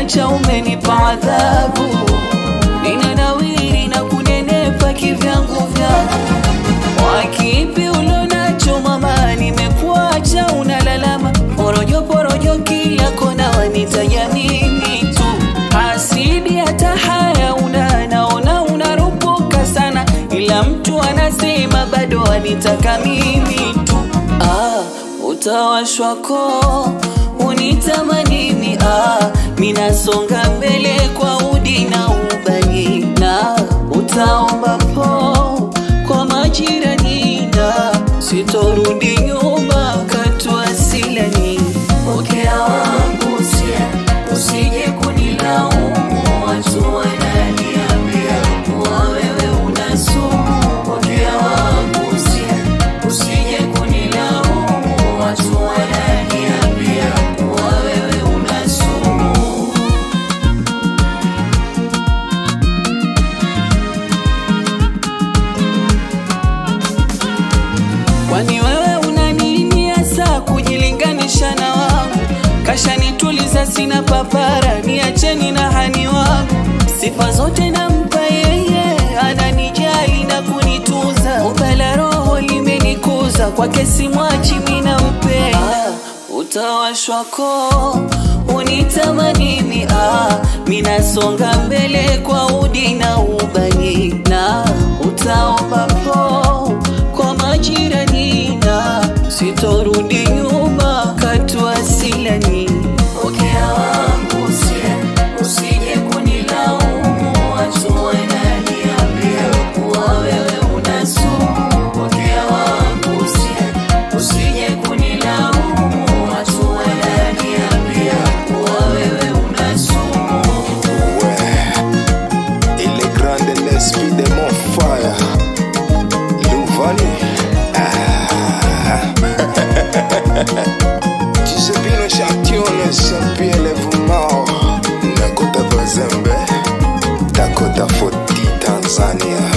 uloniacha umenipa adhabu, ninanawiri na kunenepa kivyangu vyangu. Wakipi ulonacho mama, nimekuacha unalalama, porojo porojo kila kona, wanitaja mimi tu, hasidi hata haya una, naona unarupuka sana, ila mtu anasema bado anitaka mimi tu. Ah, utawashwa koo unitamanini, ah, minasonga mbele kwa udi na ubani, na utaomba po kwa majirani, na sitorudi nyuma katua silani. Pokea wangu usia, usije kunilaumu, watu wananiambia kuwa wewe una sumu. Pokea wangu usia, usije kunilaumu, watu wananiambia kuwa wewe una sumu. Kwani wewe una nini hasa kujilinganisha na wangu? Kashanituliza sina papara, niacheni na hani wangu. Sifa zote nampa yeye, ananijali na kunituza. Ubala roho limenikuza, kwake simwachi mina mpenda. Ah, utawashwa koo unitamanini, ah, minasonga mbele kwa udi na ubani, na utaomba po kwa majirani, na sitorudi nyuma katua silani. Pokea wangu usia, usije kunilaumu, watu wananiambia kuwa wewe una sumu. Pokea wangu usia, usije kunilaumu, watu wananiambia kuwa wewe una sumu. Il est grand de l'esprit de mon fire. Louvani. Ah. Giuseppino Champione, Saint-Pierre Levumao. Nakota Bazembe. Dakota Foti, Tanzania.